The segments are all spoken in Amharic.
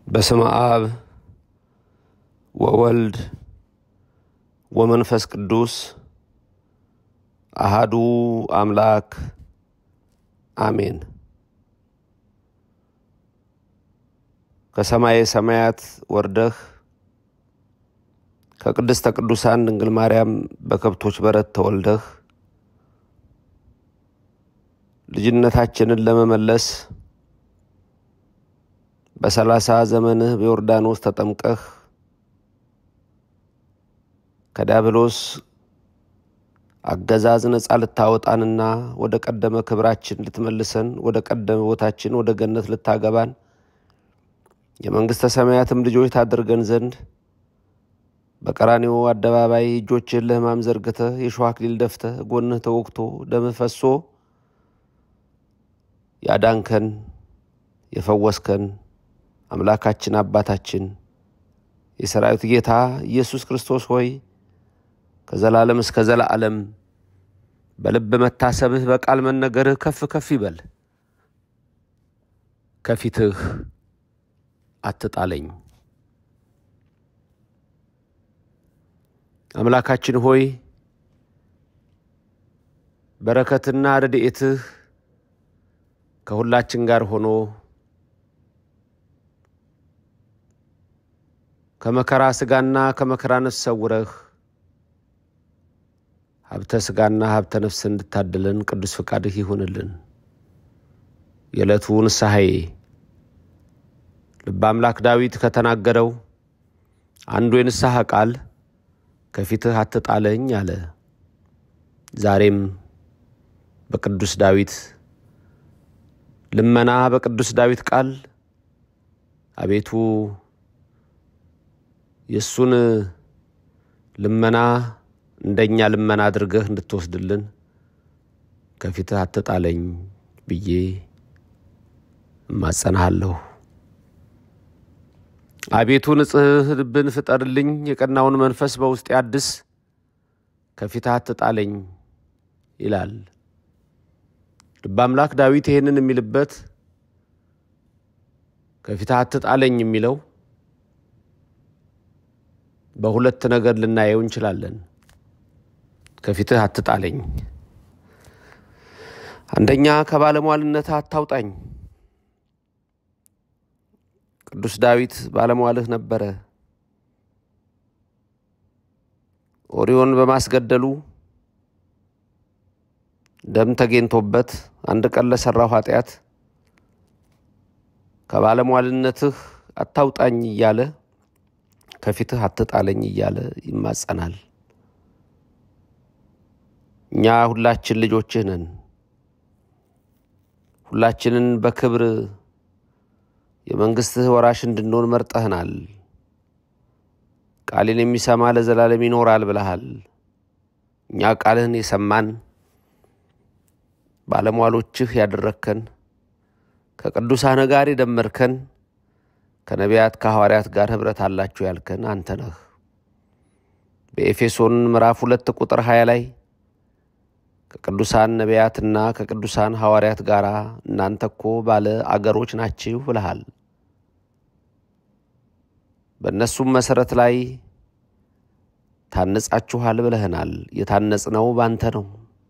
በስመ አብ ወወልድ ወመንፈስ ቅዱስ አሃዱ አምላክ አሜን። ከሰማየ ሰማያት ወርደህ ከቅድስተ ቅዱሳን ድንግል ማርያም በከብቶች በረት ተወልደህ ልጅነታችንን ለመመለስ በሰላሳ ዘመንህ በዮርዳኖስ ተጠምቀህ ከዲያብሎስ አገዛዝ ነፃ ልታወጣንና ወደ ቀደመ ክብራችን ልትመልሰን ወደ ቀደመ ቦታችን ወደ ገነት ልታገባን የመንግሥተ ሰማያትም ልጆች ታደርገን ዘንድ በቀራኒዎ አደባባይ እጆችህን ለሕማም ዘርግተህ የሾህ አክሊል ደፍተህ ጎንህ ተወግቶ ደምህ ፈሶ ያዳንከን የፈወስከን አምላካችን አባታችን የሰራዊት ጌታ ኢየሱስ ክርስቶስ ሆይ ከዘላለም እስከ ዘላለም በልብ መታሰብህ በቃል መነገርህ ከፍ ከፍ ይበል። ከፊትህ አትጣለኝ። አምላካችን ሆይ በረከትና ረድኤትህ ከሁላችን ጋር ሆኖ ከመከራ ሥጋና ከመከራ ነፍስ ሰውረህ ሀብተ ሥጋና ሀብተ ነፍስ እንድታድለን ቅዱስ ፈቃድህ ይሁንልን። የዕለቱ ንስሐዬ ልበ አምላክ ዳዊት ከተናገረው አንዱ የንስሐ ቃል ከፊትህ አትጣለኝ አለ። ዛሬም በቅዱስ ዳዊት ልመና በቅዱስ ዳዊት ቃል አቤቱ የእሱን ልመና እንደኛ ልመና አድርገህ እንድትወስድልን ከፊትህ አትጣለኝ ብዬ እማጸናሃለሁ። አቤቱ ንጽሕ ልብን ፍጠርልኝ፣ የቀናውን መንፈስ በውስጤ አድስ፣ ከፊትህ አትጣለኝ ይላል። ልበ አምላክ ዳዊት ይህንን የሚልበት ከፊትህ አትጣለኝ የሚለው በሁለት ነገር ልናየው እንችላለን። ከፊትህ አትጣለኝ፣ አንደኛ ከባለሟልነት አታውጣኝ። ቅዱስ ዳዊት ባለሟልህ ነበረ። ኦሪዮን በማስገደሉ ደም ተገኝቶበት አንድ ቀን ለሠራው ኃጢአት ከባለሟልነትህ አታውጣኝ እያለ ከፊትህ አትጣለኝ እያለ ይማጸናል። እኛ ሁላችን ልጆችህ ነን። ሁላችንን በክብር የመንግሥትህ ወራሽ እንድንሆን መርጠህናል። ቃሌን የሚሰማ ለዘላለም ይኖራል ብለሃል። እኛ ቃልህን የሰማን ባለሟሎችህ ያደረግከን ከቅዱሳን ጋር የደመርከን ከነቢያት ከሐዋርያት ጋር ኅብረት አላችሁ ያልከን አንተ ነህ። በኤፌሶን ምዕራፍ ሁለት ቁጥር ሀያ ላይ ከቅዱሳን ነቢያትና ከቅዱሳን ሐዋርያት ጋር እናንተ እኮ ባለ አገሮች ናችሁ ብለሃል። በእነሱም መሠረት ላይ ታነጻችኋል ብለህናል። የታነጽነው ባንተ ነው።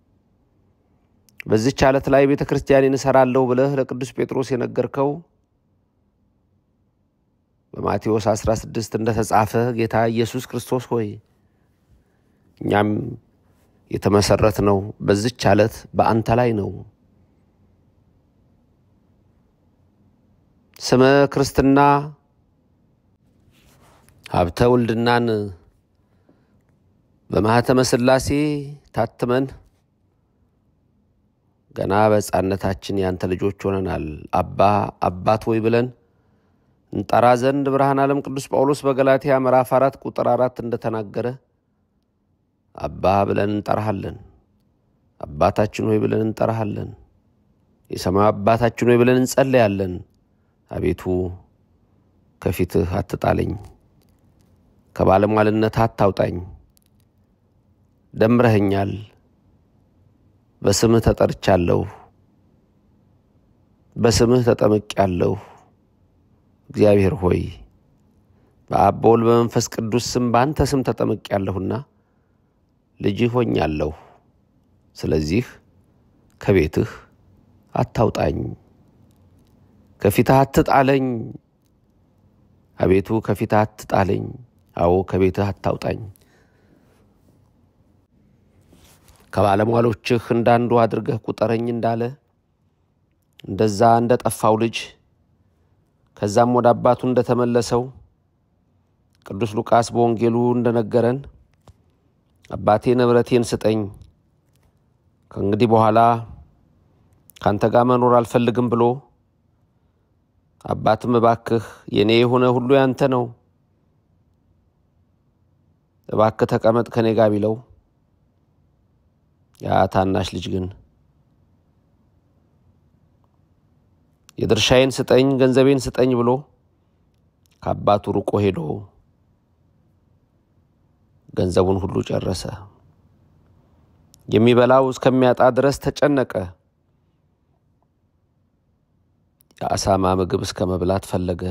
በዚህች ዓለት ላይ ቤተ ክርስቲያኔን እሠራለሁ ብለህ ለቅዱስ ጴጥሮስ የነገርከው በማቴዎስ 16 እንደተጻፈ ጌታ ኢየሱስ ክርስቶስ ሆይ እኛም የተመሰረት ነው በዚች ዓለት በአንተ ላይ ነው። ስመ ክርስትና ሀብተ ውልድናን በማኅተመ ሥላሴ ታትመን ገና በሕፃንነታችን ያንተ ልጆች ሆነናል። አባ አባት ወይ ብለን እንጠራ ዘንድ ብርሃን ዓለም ቅዱስ ጳውሎስ በገላትያ ምዕራፍ አራት ቁጥር አራት እንደተናገረ አባ ብለን እንጠራሃለን። አባታችን ሆይ ብለን እንጠራሃለን። የሰማዩ አባታችን ሆይ ብለን እንጸለያለን። አቤቱ ከፊትህ አትጣለኝ፣ ከባለሟልነት አታውጣኝ። ደምረኸኛል፣ በስምህ ተጠርቻለሁ፣ በስምህ ተጠምቄአለሁ። እግዚአብሔር ሆይ በአብ በወልድ በመንፈስ ቅዱስ ስም በአንተ ስም ተጠምቄአለሁና ልጅህ ሆኛለሁ። ስለዚህ ከቤትህ አታውጣኝ፣ ከፊትህ አትጣለኝ። አቤቱ ከፊትህ አትጣለኝ። አዎ ከቤትህ አታውጣኝ። ከባለሟሎችህ እንዳንዱ አድርገህ ቁጠረኝ እንዳለ እንደዛ እንደ ጠፋው ልጅ ከዛም ወደ አባቱ እንደተመለሰው ቅዱስ ሉቃስ በወንጌሉ እንደነገረን አባቴ ንብረቴን ስጠኝ፣ ከእንግዲህ በኋላ ካንተ ጋር መኖር አልፈልግም ብሎ አባትም እባክህ የእኔ የሆነ ሁሉ ያንተ ነው፣ እባክህ ተቀመጥ ከኔ ጋር ቢለው ያ ታናሽ ልጅ ግን የድርሻዬን ስጠኝ፣ ገንዘቤን ስጠኝ ብሎ ከአባቱ ርቆ ሄዶ ገንዘቡን ሁሉ ጨረሰ። የሚበላው እስከሚያጣ ድረስ ተጨነቀ። የአሳማ ምግብ እስከ መብላት ፈለገ።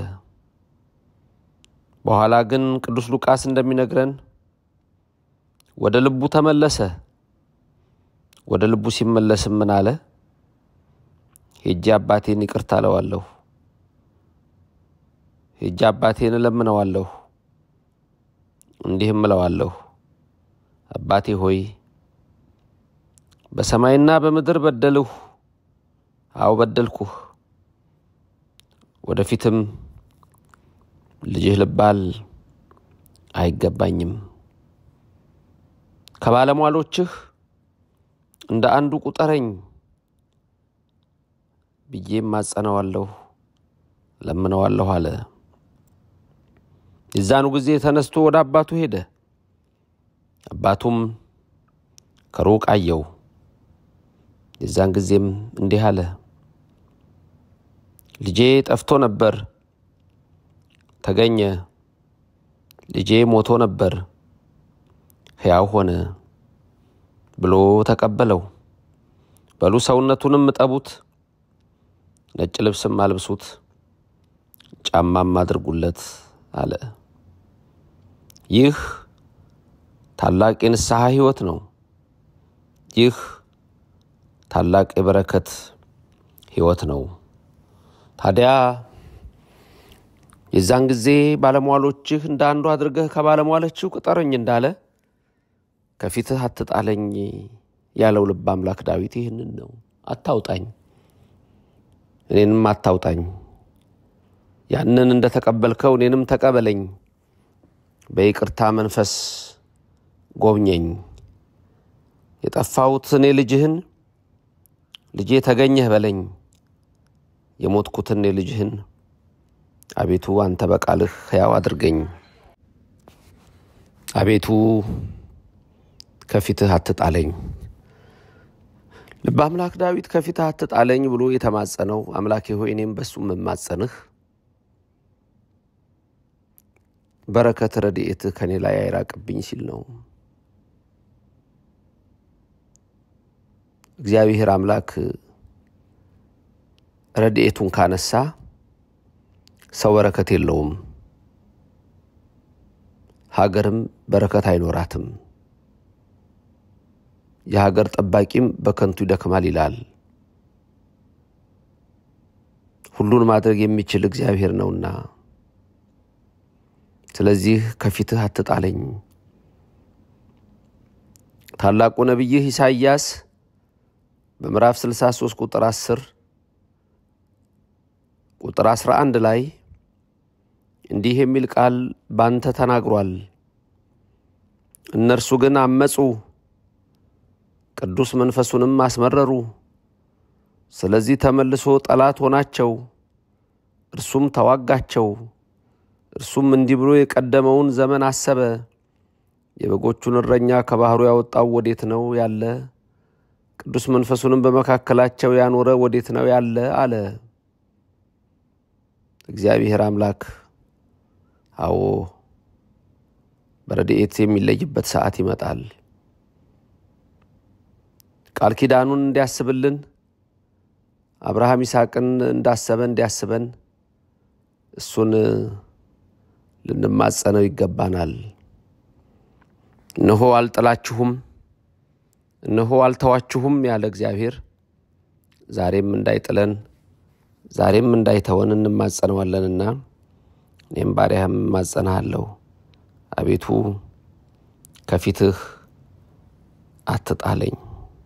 በኋላ ግን ቅዱስ ሉቃስ እንደሚነግረን ወደ ልቡ ተመለሰ። ወደ ልቡ ሲመለስም ምን አለ? ሄጄ አባቴን ይቅርታ እለዋለሁ፣ ሄጄ አባቴን እለምነዋለሁ፣ እንዲህም እለዋለሁ፣ አባቴ ሆይ በሰማይና በምድር በደልሁ፣ አዎ በደልኩህ፣ ወደፊትም ልጅህ ልባል አይገባኝም። ከባለሟሎችህ እንደ አንዱ ቁጠረኝ ብዬም ማጸነዋለሁ ለምነዋለሁ አለ። የዛኑ ጊዜ ተነስቶ ወደ አባቱ ሄደ። አባቱም ከሩቅ አየው። የዛን ጊዜም እንዲህ አለ፣ ልጄ ጠፍቶ ነበር፣ ተገኘ። ልጄ ሞቶ ነበር፣ ሕያው ሆነ ብሎ ተቀበለው። በሉ ሰውነቱንም እጠቡት፣ ነጭ ልብስም አልብሱት፣ ጫማም አድርጉለት አለ። ይህ ታላቅ የንስሐ ሕይወት ነው። ይህ ታላቅ የበረከት ሕይወት ነው። ታዲያ የዛን ጊዜ ባለሟሎችህ እንደ አንዱ አድርገህ ከባለሟሎችህ ቁጠረኝ እንዳለ ከፊትህ አትጣለኝ ያለው ልበ አምላክ ዳዊት ይህንን ነው። አታውጣኝ፣ እኔንም አታውጣኝ። ያንን እንደ ተቀበልከው እኔንም ተቀበለኝ። በይቅርታ መንፈስ ጎብኘኝ። የጠፋሁት እኔ ልጅህን ልጄ ተገኘህ በለኝ። የሞትኩትን እኔ ልጅህን አቤቱ አንተ በቃልህ ሕያው አድርገኝ። አቤቱ ከፊትህ አትጣለኝ። ልበ አምላክ ዳዊት ከፊትህ አትጣለኝ ብሎ የተማጸነው አምላኬ ሆይ እኔም በሱ የምማጸንህ በረከት ረድኤትህ ከኔ ላይ አይራቅብኝ ሲል ነው። እግዚአብሔር አምላክ ረድኤቱን ካነሳ ሰው በረከት የለውም፣ ሀገርም በረከት አይኖራትም። የሀገር ጠባቂም በከንቱ ይደክማል ይላል። ሁሉን ማድረግ የሚችል እግዚአብሔር ነውና፣ ስለዚህ ከፊትህ አትጣለኝ። ታላቁ ነቢይህ ኢሳይያስ በምዕራፍ 63 ቁጥር 10 ቁጥር 11 ላይ እንዲህ የሚል ቃል ባንተ ተናግሯል። እነርሱ ግን አመፁ፣ ቅዱስ መንፈሱንም አስመረሩ። ስለዚህ ተመልሶ ጠላት ሆናቸው፣ እርሱም ተዋጋቸው። እርሱም እንዲህ ብሎ የቀደመውን ዘመን አሰበ። የበጎቹን እረኛ ከባሕሩ ያወጣው ወዴት ነው ያለ? ቅዱስ መንፈሱንም በመካከላቸው ያኖረ ወዴት ነው ያለ? አለ። እግዚአብሔር አምላክ አዎ በረድኤት የሚለይበት ሰዓት ይመጣል። ቃል ኪዳኑን እንዲያስብልን አብርሃም ይስሐቅን እንዳሰበ እንዲያስበን እሱን ልንማጸነው ይገባናል። እነሆ አልጥላችሁም፣ እነሆ አልተዋችሁም ያለ እግዚአብሔር ዛሬም እንዳይጥለን ዛሬም እንዳይተወን እንማጸነዋለንና እኔም ባሪያህም እማጸንሃለሁ። አቤቱ ከፊትህ አትጣለኝ።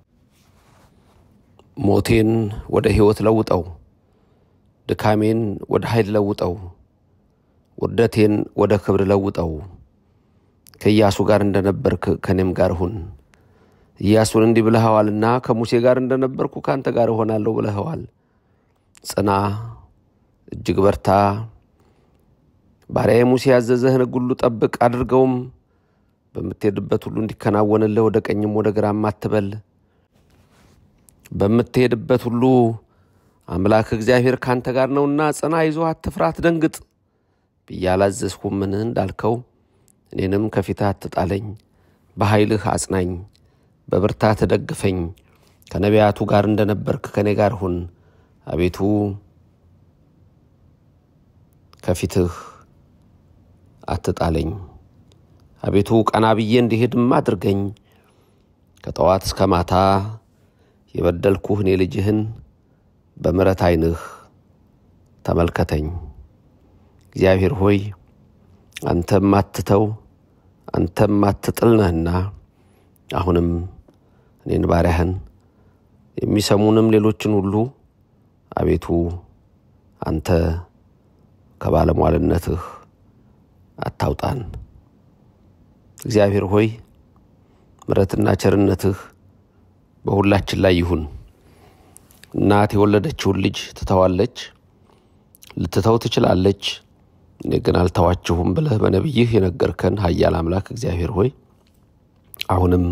ሞቴን ወደ ሕይወት ለውጠው፣ ድካሜን ወደ ኃይል ለውጠው፣ ውርደቴን ወደ ክብር ለውጠው። ከኢያሱ ጋር እንደነበርክ ከእኔም ጋር ሁን። ኢያሱን እንዲህ ብለኸዋልና ከሙሴ ጋር እንደነበርኩ ከአንተ ጋር እሆናለሁ ብለኸዋል። ጽና፣ እጅግ በርታ። ባሪያዬ ሙሴ ያዘዘህን ሕግ ሁሉ ጠብቅ አድርገውም። በምትሄድበት ሁሉ እንዲከናወንልህ ወደ ቀኝም ወደ ግራም አትበል። በምትሄድበት ሁሉ አምላክ እግዚአብሔር ካንተ ጋር ነውና ጽና፣ አይዞህ፣ አትፍራ፣ አትደንግጥ ብዬ አላዘዝሁምን እንዳልከው እኔንም ከፊትህ አትጣለኝ። በኃይልህ አጽናኝ፣ በብርታት ደግፈኝ። ከነቢያቱ ጋር እንደነበርክ ከእኔ ጋር ሁን። አቤቱ ከፊትህ አትጣለኝ። አቤቱ ቀና ብዬ እንዲሄድም አድርገኝ። ከጠዋት እስከ ማታ የበደልኩህ እኔ ልጅህን በምሕረት ዓይንህ ተመልከተኝ። እግዚአብሔር ሆይ አንተም አትተው አንተም አትጥል ነህና አሁንም እኔን ባሪያህን የሚሰሙንም ሌሎችን ሁሉ አቤቱ አንተ ከባለሟልነትህ አታውጣን። እግዚአብሔር ሆይ ምሕረትና ቸርነትህ በሁላችን ላይ ይሁን። እናት የወለደችውን ልጅ ትተዋለች፣ ልትተው ትችላለች። እኔ ግን አልተዋችሁም ብለህ በነቢይህ የነገርከን ኃያል አምላክ እግዚአብሔር ሆይ አሁንም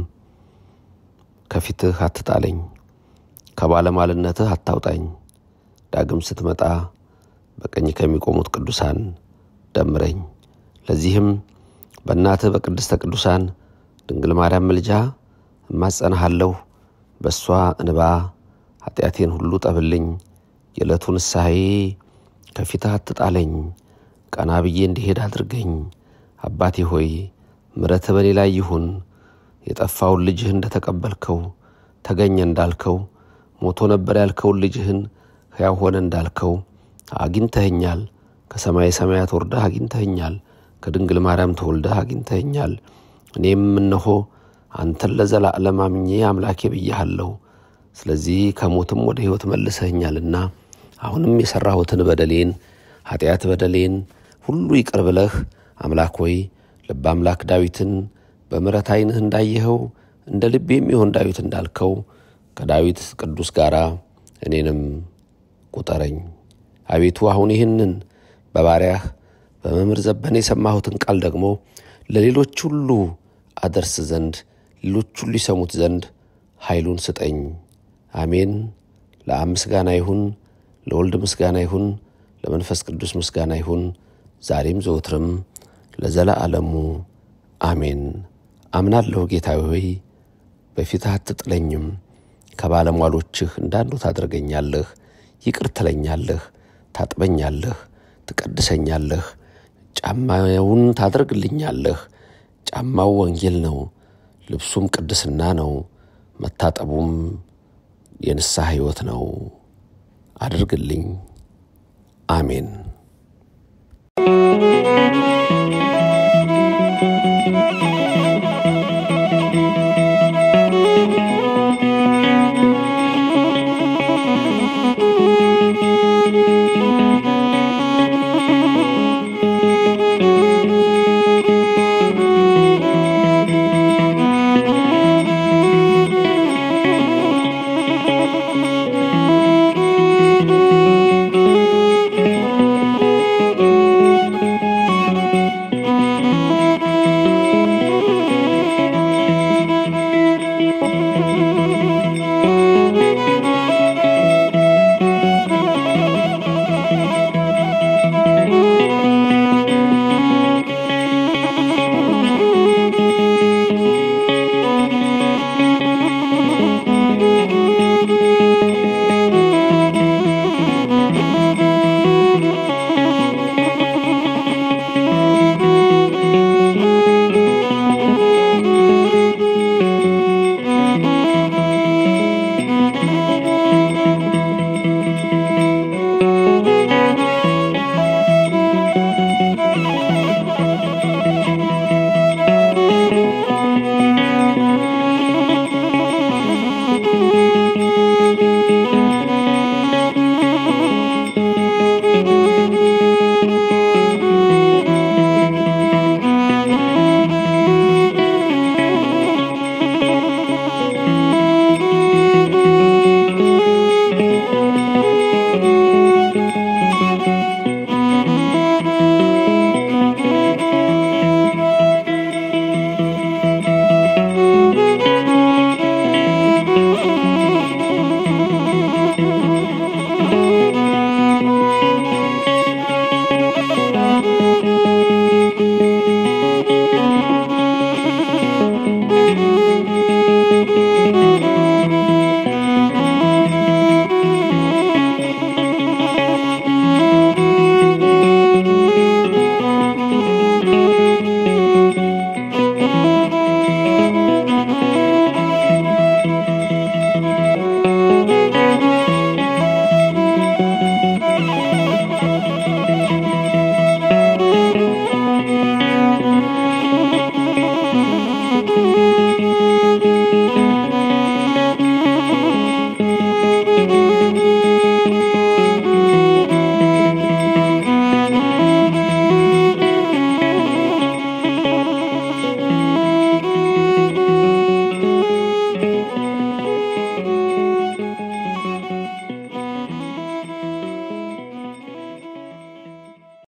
ከፊትህ አትጣለኝ፣ ከባለሟልነትህ አታውጣኝ። ዳግም ስትመጣ በቀኝ ከሚቆሙት ቅዱሳን ደምረኝ። ለዚህም በእናትህ በቅድስተ ቅዱሳን ድንግል ማርያም ምልጃ እማጸንሃለሁ። በእሷ እንባ ኃጢአቴን ሁሉ ጠብልኝ። የዕለቱ ንስሐዬ ከፊትህ አትጣለኝ። ቀና ብዬ እንዲሄድ አድርገኝ። አባቴ ሆይ ምሕረትህ በእኔ ላይ ይሁን። የጠፋውን ልጅህን እንደ ተቀበልከው ተገኘ እንዳልከው ሞቶ ነበር ያልከውን ልጅህን ሕያው ሆነ እንዳልከው አግኝተኸኛል። ከሰማይ ሰማያት ወርደህ አግኝተኸኛል። ከድንግል ማርያም ተወልደህ አግኝተኸኛል። እኔም እነሆ አንተን ለዘላለም አምኜ አምላኬ ብያሃለሁ። ስለዚህ ከሞትም ወደ ሕይወት መልሰኸኛልና አሁንም የሠራሁትን በደሌን ኃጢአት በደሌን ሁሉ ይቅር ብለህ አምላክ ሆይ ልበ አምላክ ዳዊትን በምሕረት ዓይንህ እንዳየኸው እንደ ልቤ የሚሆን ዳዊት እንዳልከው ከዳዊት ቅዱስ ጋር እኔንም ቁጠረኝ። አቤቱ አሁን ይህንን በባሪያህ በመምህር ዘበነ የሰማሁትን ቃል ደግሞ ለሌሎች ሁሉ አደርስ ዘንድ ሌሎች ሁሉ ይሰሙት ዘንድ ኃይሉን ስጠኝ። አሜን። ለአብ ምስጋና ይሁን፣ ለወልድ ምስጋና ይሁን፣ ለመንፈስ ቅዱስ ምስጋና ይሁን፣ ዛሬም ዘወትርም ለዘለዓለሙ አሜን። አምናለሁ ጌታዊ ሆይ በፊትህ አትጥለኝም። ከባለሟሎችህ እንዳንዱ ታደርገኛለህ፣ ይቅር ትለኛለህ፣ ታጥበኛለህ፣ ትቀድሰኛለህ፣ ጫማውን ታደርግልኛለህ። ጫማው ወንጌል ነው፣ ልብሱም ቅድስና ነው፣ መታጠቡም የንስሐ ሕይወት ነው። አድርግልኝ። አሜን።